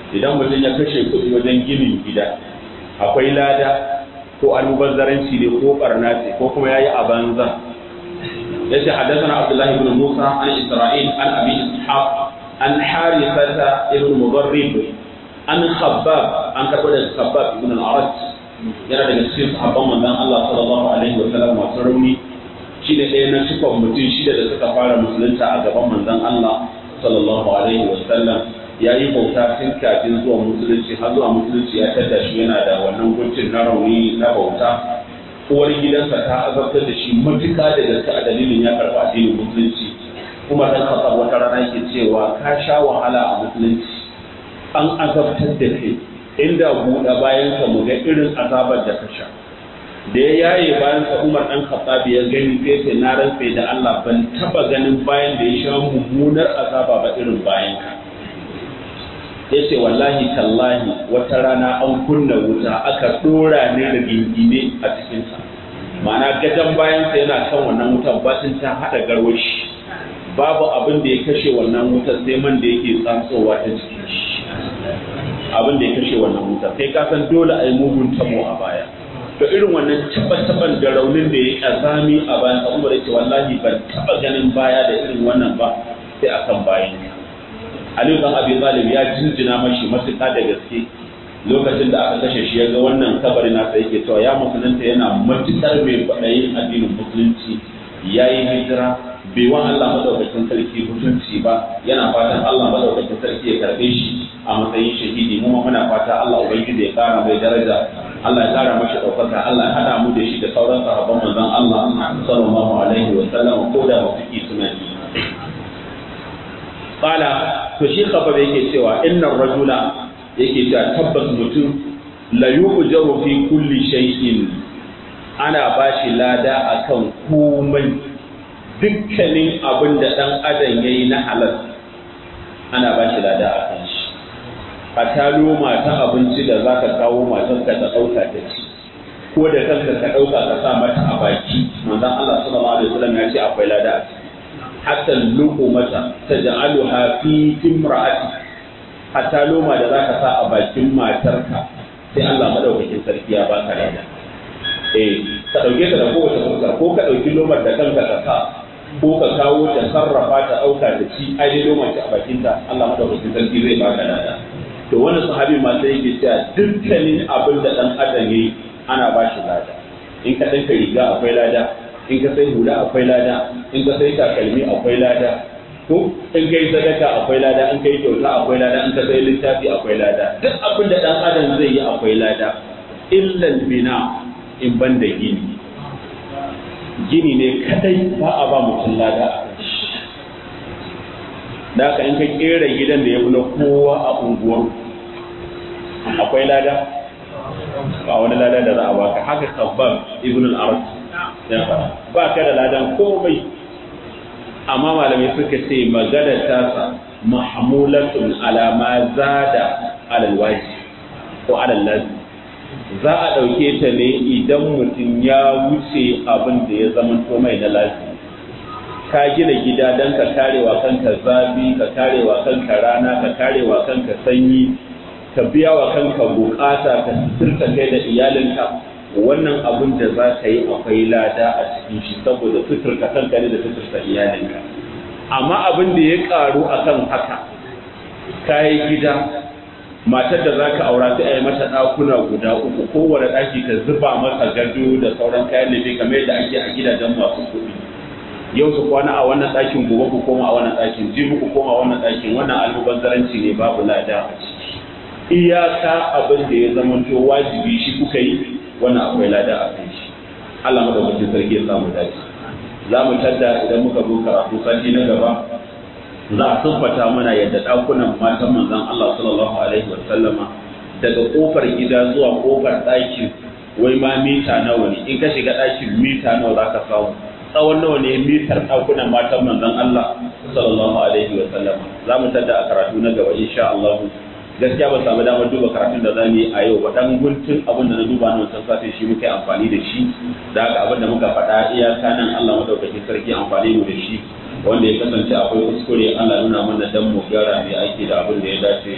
idan mutum ya kashe kuɗi wajen ginin gida akwai lada ko almubazzaranci ne ko barna ce ko kuma yayi a banza yace haddathana abdullahi ibn musa an isra'il an abi ishaq an harithata ibn mudarrib an khabbab an karɓo daga khabbab ibn al-arad yana daga cikin sahabban manzon Allah sallallahu alaihi wa sallam masu rauni shi da ɗaya na cikon mutum shida da suka fara musulunta a gaban manzon Allah sallallahu alaihi wa sallam ya yi bauta tun kafin zuwa musulunci har zuwa musulunci ya tada shi yana da wannan guntun na rauni na bauta uwar gidansa ta azabtar da shi matuka da gaske a dalilin ya karɓa addinin musulunci kuma dan kasa wata rana yake cewa ka sha wahala a musulunci an azabtar da kai inda buɗe bayan ka mu ga irin azabar da ka sha da ya yaye bayan sa Umar dan Khattab ya gani sai sai na rantse da Allah ban taba ganin bayan da ya sha mummunar azaba ba irin bayan ka yace wallahi tallahi wata rana an kunna wuta aka dora ne da gingine a cikin sa ma'ana gadan bayan sa yana kan wannan wutar batin ta hada garwashi babu abin da ya kashe wannan wutar sai man da yake tsantsowa ta cikin shi abin da ya kashe wannan wutar sai ka san dole a yi mugun tamo a baya to irin wannan taban da raunin da ya kazami a bayan ka umar ce wallahi ban taba ganin baya da irin wannan ba sai akan bayan ka Aliyu dan Abi Talib ya jinjina mashi matuƙa da gaske lokacin da aka kashe shi ya ga wannan kabarin nasa yake cewa ya musulunta yana matuƙar mai faɗayin addinin musulunci ya yi hijira bai wa Allah madaukakin sarki mutunci ba yana fatan Allah madaukakin sarki ya karɓe shi a matsayin shahidi mu muna fata Allah ubangiji ya kara mai daraja Allah ya kara mashi ɗaukaka Allah ya haɗa mu da shi da sauran sahabban manzon Allah sallallahu alaihi wa sallam ko da mafiki suna yi qala to shi khabab yake cewa innar rajula yake cewa tabbas mutum la yu'jaru fi kulli shay'in ana bashi lada akan komai dukkanin abin da dan adam yayi na halal ana bashi lada akan shi a talo mata abinci da zaka kawo matarka ta dauka ta ci ko da kanka ka dauka ka sa mata a baki manzon Allah sallallahu alaihi wasallam ya ce akwai lada a ciki hatta luqumata taj'aluha fi imra'ati hatta loma da zaka sa a bakin matarka sai Allah madaukakin sarki ya baka lada eh ka dauke ta da kowace fuska ko ka dauki lomar da kanka ka sa ko ka kawo ta sarrafa ta dauka ta ci ai dai lomar ta a bakin ta Allah madaukakin sarki zai baka lada to wannan sahabi ma sai yake cewa dukkanin abin da dan adam yayi ana ba shi lada in ka danka riga akwai lada in ka sai hula akwai lada in ka sai takalmi akwai lada ko in kai sadaka akwai lada in kai kyauta akwai lada in ka sai littafi akwai lada duk abin da dan adam zai yi akwai lada illal bina in ban da gini gini ne kadai ba a ba mutum lada a kan shi da haka in ka kera gidan da ya fi na kowa a unguwar akwai lada ba wani lada da za a baka haka kabban ibn al-arab ya fara ba ka da ladan komai amma malamai suka ce magana tasa mahmulatun ala ma zada alal waji ko alal lazi za a ɗauke ta ne idan mutum ya wuce abin da ya zama mai na lazi ka gina gida don ka karewa kanka zafi ka karewa kanka rana ka karewa kanka sanyi ka biya wa kanka bukata ka sirka kai da iyalinka wannan abin da za ka yi akwai lada a cikin shi saboda suturka kanka ne da suturta iyalinka amma abin da ya karu akan haka kayi gida matar da za ka aura sai a yi mata ɗakuna guda uku kowane ɗaki ka zuba masa gado da sauran kayan lefe kamar yadda ake a gidajen masu kuɗi yau su kwana a wannan ɗakin gobe ku koma a wannan ɗakin jibi ku koma a wannan ɗakin wannan almubazzaranci ne babu lada a ciki iyaka abin da ya zamanto wajibi shi kuka yi wannan akwai lada a kan shi Allah madaukakin sarki ya samu dace za mu tadda idan muka zo karatu sati na gaba za a siffata mana yadda ɗakunan matan manzon Allah sallallahu alaihi wa sallama daga kofar gida zuwa kofar ɗakin wai ma mita nawa ne in ka shiga ɗakin mita nawa za ka samu tsawon nawa ne mitar ɗakunan matan manzon Allah sallallahu alaihi wa sallama za mu tadda a karatu na gaba insha Allah gaskiya ba samu damar duba karatun da zamu yi a yau ba dan guntun abin da na duba na wancan satin shi muka yi amfani da shi da haka abin da muka faɗa iyaka nan Allah madaukakin sarki amfani mu da shi wanda ya kasance akwai kuskure Allah nuna mana dan mu gyara mai aiki da abin da ya dace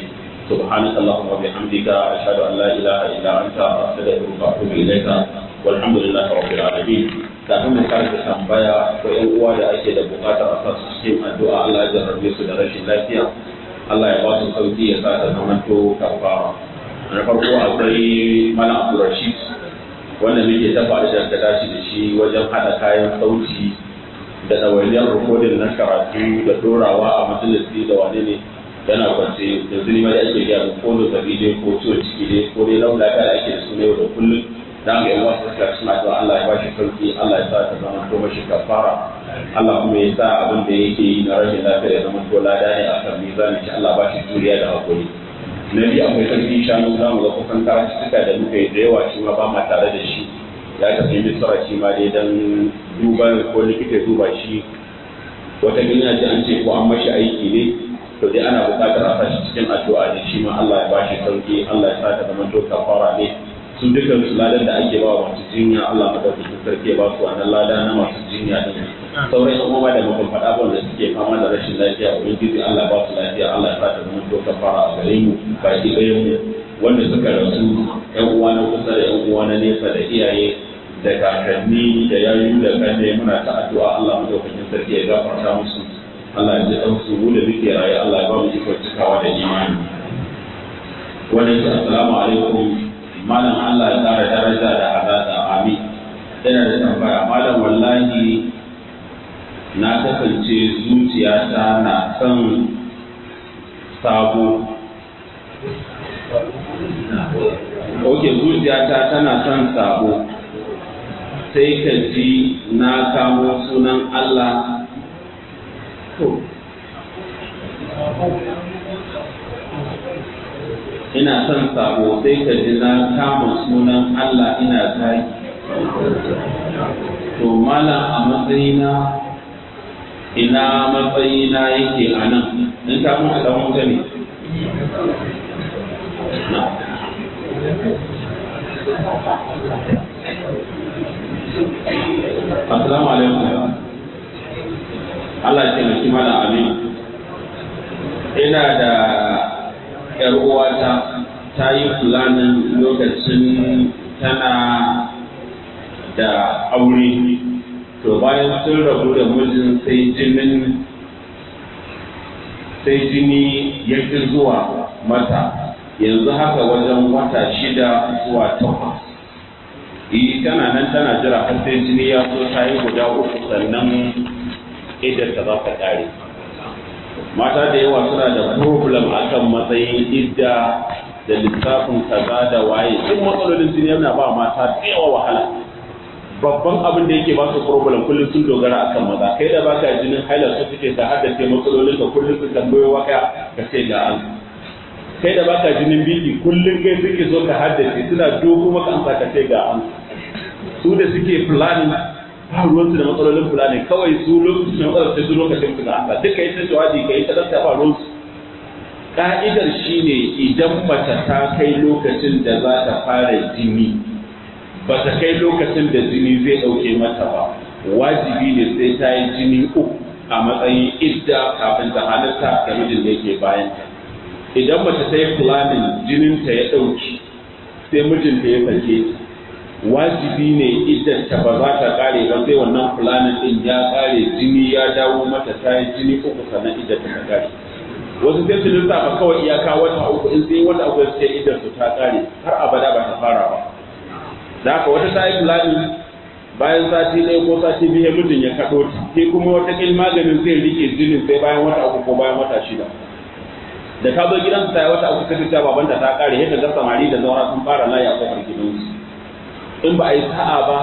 سبحانك اللهم وبحمدك أشهد أن لا إله إلا أنت أستغفرك وأتوب إليك والحمد لله رب العالمين kafin mu karanta tambaya ko ƴan uwa da ake da buƙatar a sasu cikin addu'a Allah ya jarrabe su da rashin lafiya Allah ya ba su sauki ya sa ta zamanto kafara na farko akwai Malam Abdulrashid wanda muke ta faɗi da ta dace da shi wajen haɗa kayan sauti da ɗawainiyar rikodin na karatu da ɗorawa a majalisi da wane ne yana kwance da zuni ma da ake gaya ko da zabi ne ko ciwon ciki ne ko dai laula da ake da su ne da kullum da ga yawa su suka suna cewa Allah ya bashi sauki Allah ya sa ta zama to mashi kafara Allah kuma ya sa abin da yake yi na rashin lafiya ya zama to lada ne a kan mizanin shi Allah bashi juriya da hakuri na biyu akwai sarki shanu za mu ga kusan karatuttuka da muka yi da yawa shi ma ba ma tare da shi ya tafi misra shi ma dai dan duba ko likita duba shi wata gina ce an ce ko an mashi aiki ne to dai ana buƙatar a sashi cikin addu'a ne shi ma Allah ya bashi sauki Allah ya sa ta zama to kafara ne su dukkan su ladan da ake ba wa masu jinya Allah madaukakin sarki ya ba su wannan lada na masu jinya din sauran yan uwa da muka faɗa ba wanda suke fama da rashin lafiya ubangiji Allah ba su lafiya Allah ya sa ta zama to kafara a gare mu baki ɗayan mu wanda suka rasu yan uwa na kusa da yan uwa na nesa da iyaye da kakanni da yayu da kanne muna ta addu'a Allah madaukakin sarki ya gafarta musu Allah ya ji dan su mu da muke raye Allah ya ba mu ikon cikawa da imani wannan ce assalamu alaikum malam Allah ya kara daraja da azada amin yana da tambaya malam wallahi na kasance zuciyata na son sabo ok zuciyata tana son sabo sai ka ji na kamo sunan Allah ina son sabo sai ka ji na kama sunan Allah ina zaki to malam a matsayina ina matsayina yake a nan in ka mutu dan wuta ne na Assalamu alaikum. Allah ya taimaki mana amin. Ina da ‘yar uwata ta yi fulanin lokacin tana da aure. To bayan sun rabu da mijin sai jinin sai jini ya fi zuwa mata yanzu haka wajen wata shida zuwa takwas. yi tana nan tana jira har sai jini ya so ta yi guda uku sannan idan ta za ta kare mata da yawa suna da problem akan matsayin idda da lissafin kaza da waye duk matsalolin jini yana ba mata da yawa wahala babban abin da yake ba su problem kullum sun dogara akan maza kai da baka jinin haila su suke ta haddace matsalolin ka kullum su tambayo waka ka ce ga an kai da baka jinin biki kullum kai suke zo ka haddace suna dogo maka an ka ce ga an su da suke planning ba ruwansu da matsalolin planning kawai su lokacin matsalar sai su lokacin su ga Allah duka yi ta jawabi ka yi ta dasta ba ruwansu ka'idar shine idan mace ta kai lokacin da za ta fara jini ba ta kai lokacin da jini zai ɗauke mata ba wajibi ne sai ta yi jini uku a matsayin idda kafin ta halatta da mijin da yake bayan ta idan mace ta yi planning jininta ya ɗauki sai mijinta ya sake ta wajibi ne idan ta ba za ta kare ba sai wannan fulanin din ya kare jini ya dawo mata ta yi jini uku sannan idan ta kare wasu sai su lissafa kawai iyaka wata uku in sai wata uku sai idan su ta kare har abada ba ta fara ba da haka wata ta yi fulanin bayan sati ɗaya ko sati biyu mijin ya kaɗo ta sai kuma wata kil maganin zai rike jinin sai bayan wata uku ko bayan wata shida da ta zo gidansu ta yi wata uku sai ta babanta ta kare yadda ga samari da zaura sun fara layi a kofar gidansu in ba a yi sa'a ba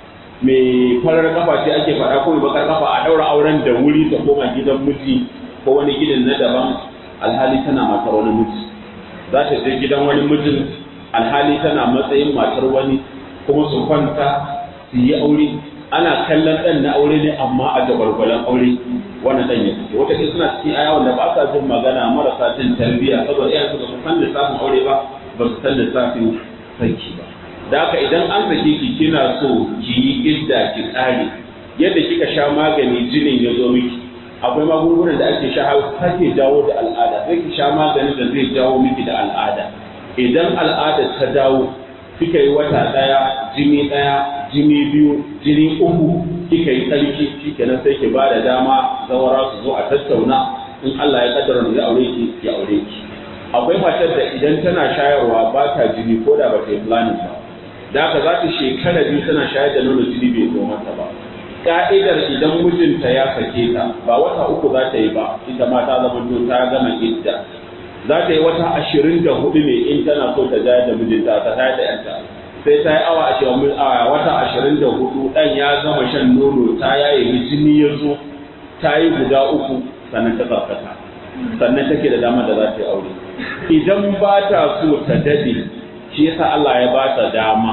mai farar kafa ce ake faɗa ko bakar kafa a ɗaura auren da wuri ta koma gidan miji ko wani gidan na daban alhali tana matar wani miji za ta je gidan wani mijin alhali tana matsayin matar wani kuma su kwanta su yi aure ana kallon ɗan na aure ne amma a jagwalgwalan aure wannan ɗan ya fito wata suna cikin aya wanda ba sa jin magana marasa jin tarbiyya saboda iyayen su ba su san lissafin aure ba ba su san lissafin sarki ba da haka idan an sake ki kina so ki yi idda ki tsare yadda kika sha magani jinin ya zo miki akwai magungunan da ake sha sake jawo da al'ada sai ki sha maganin da zai jawo miki da al'ada idan al'ada ta dawo kika yi wata ɗaya jini ɗaya jini biyu jini uku kika yi tsarki shikenan sai ki ba da dama zawara su zo a tattauna in Allah ya kaddara zai aure ki ya aure ki akwai matar da idan tana shayarwa ba ta jini ko da ba ta yi planning ba da haka za ta shekara biyu tana shayar da nono jini bai zo mata ba ka'idar idan mijinta ya sake ta ba wata uku za ta yi ba ita ma ta zama to ta gama idda za ta yi wata ashirin da hudu ne in tana so ta jayar da mijinta ta tayar da yanta sai ta yi awa ashirin a wata ashirin da hudu dan ya gama shan nono ta yaye jini ya zo ta yi guda uku sannan ta tsarkaka sannan take da dama da za ta yi aure idan ba ta so ta dade shi yasa Allah ya ba ta dama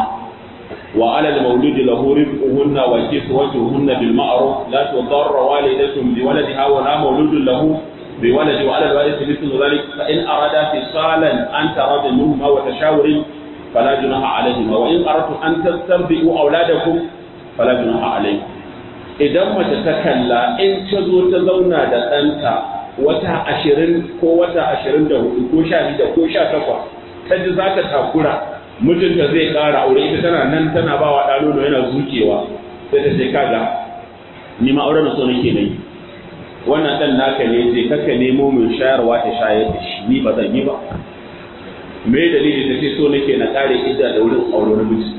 wa alal mauludi lahu rizquhunna wa kiswatuhunna bil ma'ruf la tudarra walidatun bi waladiha wa la mauludun lahu bi waladi wa alal walidi mithlu dhalik fa in arada fisalan an tarada minhuma wa tashawurin fala junaha alayhima wa in aradtum an tastarbi'u auladakum fala junaha alaykum idan mace ta kalla in ta zo ta zauna da ɗanta wata ashirin ko wata ashirin da hudu ko sha biyu ko sha takwas ta ji za ta takura mijinta zai ƙara aure ita tana nan tana ba wa ɗa nono yana zukewa sai ta ce kaga ni ma auren so nake nayi wannan ɗan naka ne je kaka nemo min shayarwa ta shayar da shi ni ba zan yi ba me dalili ta ce so nake na ƙare idda da wurin aure namiji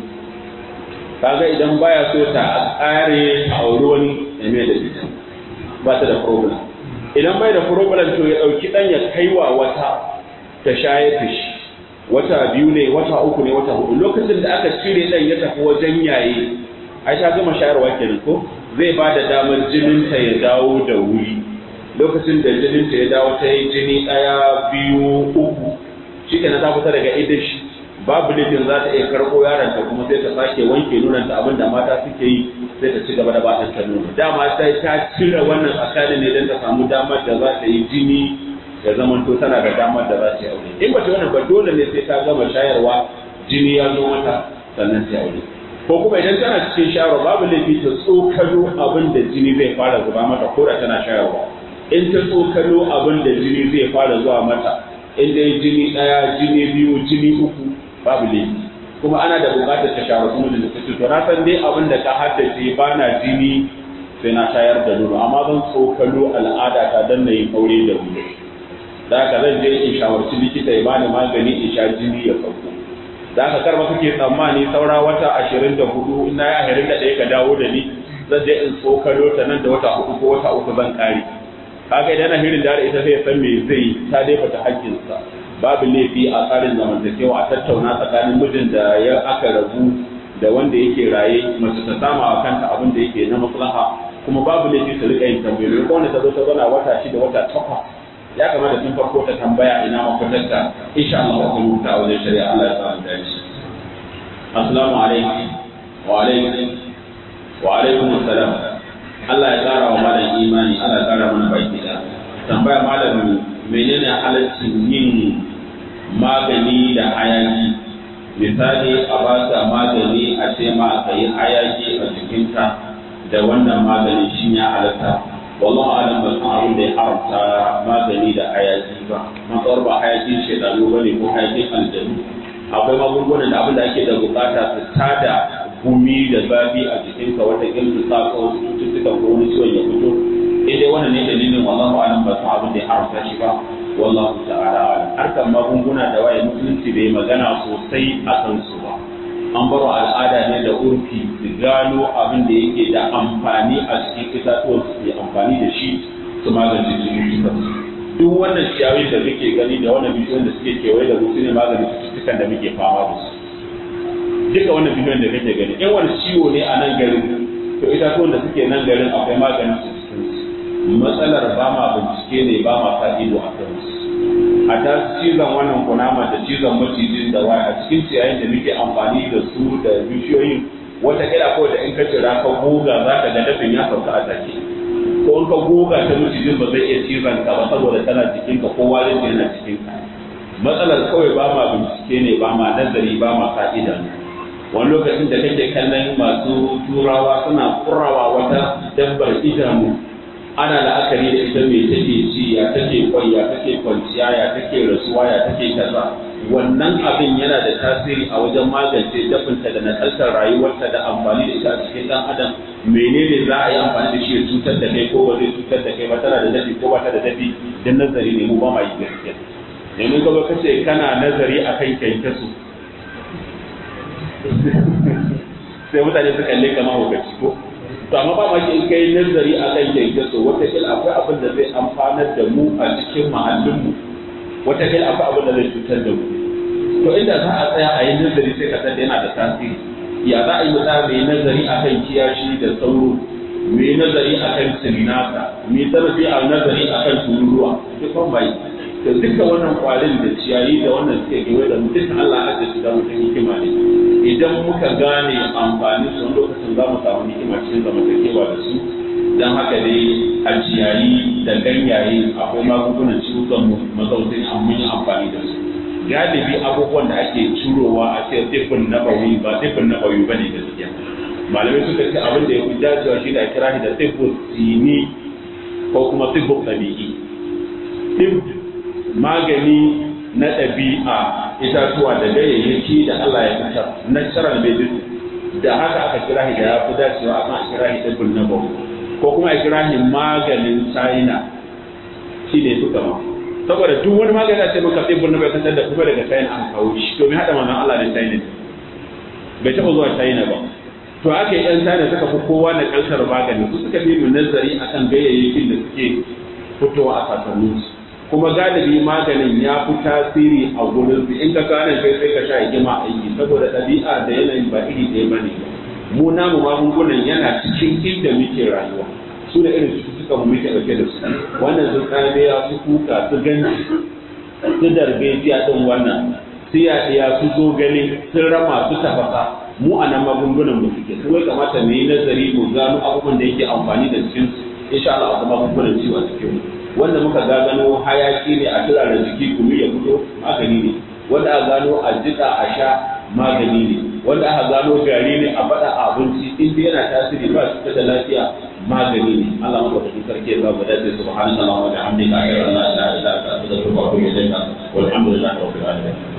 kaga idan baya so ta ƙare a aure wani ya me dalili ba ta da problem idan bai da problem to ya ɗauki ɗan ya kaiwa wata ta shayar da shi wata biyu ne wata uku ne wata hudu lokacin da aka cire ɗan ya tafi wajen yaye ai ta gama shayarwa kenan ko zai ba da damar jininta ya dawo da wuri lokacin da jininta ya dawo ta yi jini ɗaya biyu uku shi kenan ta fita daga idan shi babu laifin za ta iya karɓo yaronta kuma sai ta sake wanke nunanta abin da mata suke yi sai ta ci gaba da ba ta nono dama sai ta cire wannan tsakanin ne don ta samu damar da za ta yi jini ya zama to tana da damar da za ta yi aure in ba ta wannan ba dole ne sai ta gama shayarwa jini ya zo mata sannan ta aure ko kuma idan tana cikin shayarwa babu laifi ta tsokalo abin da jini zai fara zuba mata ko da tana shayarwa in ta tsokalo abin da jini zai fara zuwa mata in dai jini ɗaya jini biyu jini uku babu laifi kuma ana da buƙatar ta shayar kuma da ta to na san dai abin da ka haddace ba na jini sai na shayar da nono amma zan tsokalo al'ada ta dan na yi aure da wuri da haka zan je in shawarci likita ya bani magani in sha jini ya sauko da haka karba kake tsammani saura wata ashirin da hudu in na yi ashirin da ɗaya ka dawo da ni zan je in tsokalo ta nan da wata hudu ko wata uku zan kare kaga idan na hirin da ita zai san me zai ta dai fata hakkinsa babu laifi a tsarin zamantakewa a tattauna tsakanin mijin da ya aka rabu da wanda yake raye mace ta sama wa kanta abin da yake na maslaha kuma babu laifi su rika yin tambayoyi ko wanda ta zo ta zauna wata shida wata takwas ya kamata tun farko ta tambaya ina mafitarta insha Allah wa kuma ta wajen shari'a Allah ya samu dace assalamu alaikum wa alaikum wa alaikum assalam Allah ya kara wa malam imani Allah ya kara mana baki da tambaya malam menene halaccin yin magani da hayaki misali a ba ta magani a ce ma ka yi hayaki a jikinta da wannan magani shi ya halatta wallahu alam ba san abin da ya haramta magani da hayaki ba matsawar ba hayaki shedanu bane ko hayakin aljanu akwai magungunan da abin da ake da bukata su tada gumi da zafi a jikinka wata su sa ka wasu cututtuka ko wani ciwon ya fito in dai wannan ne dalilin wallahu alam ba san abin da ya haramta shi ba wallahu ta'ala alam harkar magunguna da waye musulunci bai magana sosai a kan su ba an baro al'ada ne da urfi su gano abin da yake da amfani a cikin itatuwan su ke amfani da shi su magance cututtukan duk wannan ciyawi da muke gani da wannan bishiyoyin da suke kewaye da mu su ne maganin cututtukan da muke fama da su duka wannan bishiyoyin da kake gani in wani ciwo ne a nan garin to itatuwan da suke nan garin akwai maganin su cikin su matsalar ba ma bincike ne ba ma sa ido a kansu a ta cizon wannan kunama da cizon macijin da waya a cikin ciyayin da muke amfani da su da bishiyoyin wata kira ko da in ka cira ka goga za ka ga dafin ya sauka a take ko in ka goga ta macijin ba zai iya cizon ka ba saboda tana cikin ka ko warin yana cikin ka matsalar kawai ba ma bincike ne ba ma nazari ba ma sa idanu wani lokacin da kake kallon masu turawa suna kurawa wata dabbar idanu ana la'akari da ita mai take ci ya take kwai ya take kwanciya ya take rasuwa ya take kaza wannan abin yana da tasiri a wajen magance dafinta da nakaltar rayuwarta da amfani da ita a cikin dan adam menene za a yi amfani da shi ya cutar da kai ko ba zai cutar da kai ba tana da dafi ko ba ta da dafi dan nazari ne mu ba ma yi gaskiya domin ka kace kana nazari akan kyankyasu sai mutane su kalle kama hukaci ko to amma ba ma in kai nazari a kan kyankyaso wata kila akwai abin da zai amfanar da mu a cikin mahallin mu wata kila akwai abin da zai cutar da mu to inda za a tsaya a yi nazari sai ka san yana da tasiri ya za a yi mutum mai nazari akan kiyashi da sauro mai nazari akan sirinasa mai zarafi a nazari akan tururuwa duk bai da duka wannan kwarin da ciyayi da wannan suke gewe da mu duka Allah ya ajiye su da mutum hikima ne idan muka gane amfani su lokacin za mu samu hikima cikin zamantakewa da su don haka dai a ciyayi da ganyaye akwai magungunan ciwukan mazaunin amma yi amfani da su galibi abubuwan da ake curowa a ce tifin na bawi ba tifin na bawi ba ne gaskiya malamai suka ce abin da ya fi dacewa shi da a kira shi da tifin sini ko kuma tifin ɗabi'i magani na ɗabi'a itatuwa da ganyayyaki da Allah ya fitar natural medicine da haka aka kira shi da ya fi dacewa akan a kira shi ɗabbin na bau ko kuma a kira shi maganin china shi ne suka ma saboda duk wani magani a ce maka ɗabbin na bai kasar da kuma daga china an kawo shi to mai haɗa manzon Allah da china bai taɓa zuwa china ba to aka yi yan china suka fi kowa na kalsar magani su suka fi nazari akan gayayyakin da suke fitowa a kasanninsu kuma galibi maganin ya fi tasiri a gurin su in ka gane kai sai ka sha hikima aiki saboda ɗabi'a da yanayin ba iri ɗaya bane mu namu magungunan yana cikin inda muke rayuwa su da irin cututtuka mu muke ɗauke da su wannan su tsamiya su kuka su ganci su darbejiya ɗin wannan su yaɗiya su zogale sun rama su tafasa mu a nan magungunan mu suke su wai kamata mu yi nazari mu gano abubuwan da yake amfani da cikin insha Allah akwai magungunan ciwo a cikin mu wanda muka gano hayaki ne a turaren jiki kumi ya fito magani ne wanda aka gano a jika a sha magani ne wanda aka gano gari ne a faɗa a abinci in dai yana tasiri ba su da lafiya magani ne Allah maka da sarki ya babu dace subhanallahi wa bihamdihi ashhadu an la ilaha illa anta astaghfiruka wa atubu ilayk walhamdulillahi rabbil alamin